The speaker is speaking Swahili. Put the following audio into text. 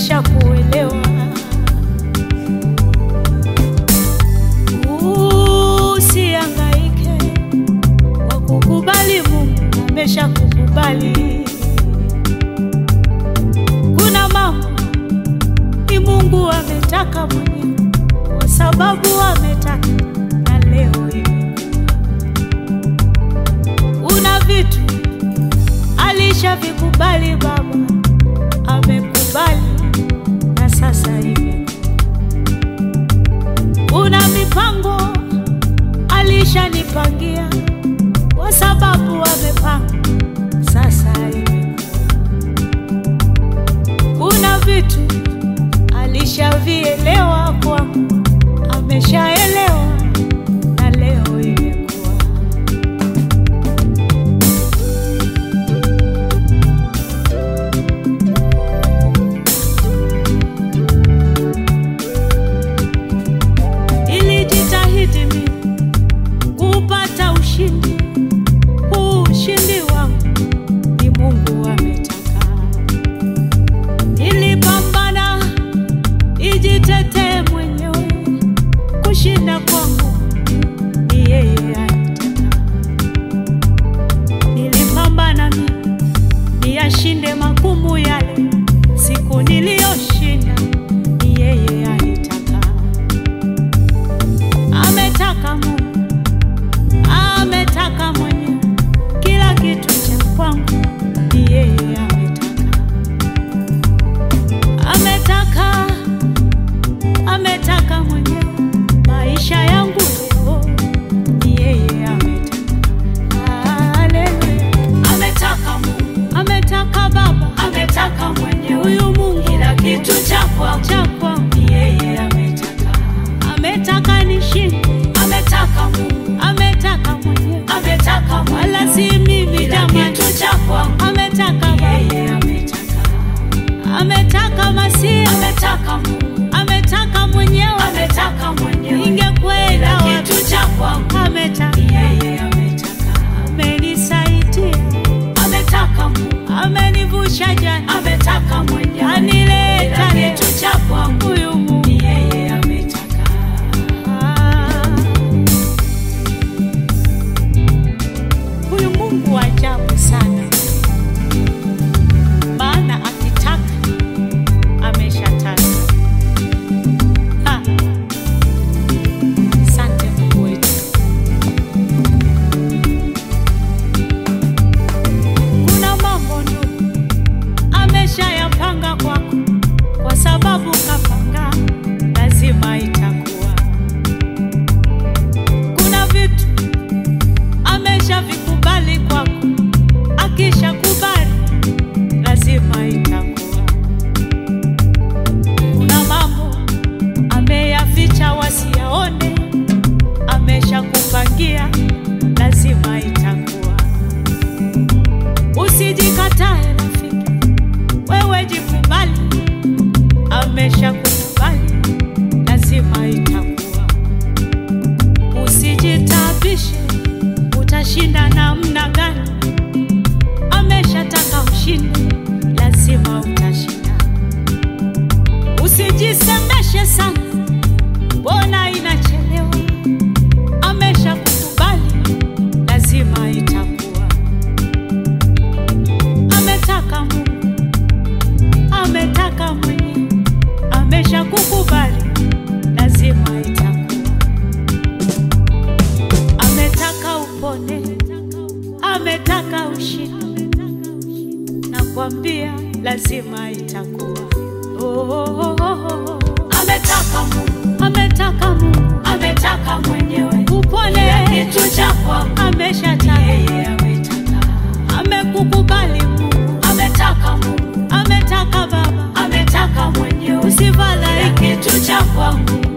ameshakuelewa. Usihangaike kwa kukubali, Mungu ameshakukubali. Kuna mambo ni Mungu ametaka mwenyewe, kwa sababu ametaka na leo imekuwa. Una vitu alishavikubali Baba, amekubali na sasa imekuwa. Una mipango alishanipangia, kwa sababu amepanga, sasa imekuwa. Una vitu alishavielewa kwangu, ameshaelewa na leo imekuwa. Nilijitahidi mimi kupata ushindi, huu ushindi wangu ni Mungu ametaka. Nilipambana nijitetee mwenyewe, kushinda kwangu ni yeye alitaka. Nilipambana mimi niyashinde magumu yale, siku niliyoshinda ni yeye alitaka. Ametaka Mungu, ametaka mwenyewe, kila kitu cha kwangu ni yeye ametaka. Ametaka, ametaka mwenyewe, maisha yangu leo ni yeye ametaka. Haleluya. Ametaka Mungu, Ametaka Baba, ametaka mwenyewe, huyu Mungu kila kitu cha kwangu cha kwangu, ni yeye ametaka. ametaka nishinde, Ametaka Mungu, ametaka mwenyewe, ametaka wala mwenyewe, si mimi kila jamani. kitu cha kwangu Ametaka ni Baba, yeye ametaka. ametaka Masia, Ametaka Mungu, ametaka mwenyewe, ametaka mwenyewe, ningekwenda kila wapi? kitu cha kwangu Ametaka, ni yeye ametaka. amenisaidia, Ametaka Mungu, amenivusha jana, ametaka mwenyewe, anileta kila leo. kitu cha kwangu Huyu Mungu ni yeye ametaka. Ah. Huyu Mungu wa ajabu sana, maana akitaka ameshataka. Ah. Asante Mungu wetu. Kuna mambo ndugu ameshayapanga kwako, kwa sababu kapanga, lazima itakuwa. Kuna vitu ameshavikubali kwako, akishakubali lazima itakuwa. Kuna mambo ameyaficha wasiyaone, ameshakupangia, lazima itakuwa. Usijikatae rafiki, wewe jikubali, ameshakukubali, lazima itakuwa. Usijitabishe, utashinda namna gani? Ameshataka ushinde, lazima utashinda. Usijisemeshe sana, mbona inachelewa? Ameshakukubali, lazima itakuwa. Ametaka Mungu, ametaka mwenyewe, ameshakukubali, lazima itakuwa. Ametaka upone, ametaka ushinde, nakwambia lazima itakuwa. Oh, oh, oh, oh, oh. Ametaka Mungu, Ametaka Mungu ametaka mwenyewe, upone, kila kitu cha kwangu ni ameshataka, yeye ametaka. amekukubali Mungu, Ametaka Mungu, ametaka Baba, ametaka mwenyewe, kila usifadhaike, kitu cha kwangu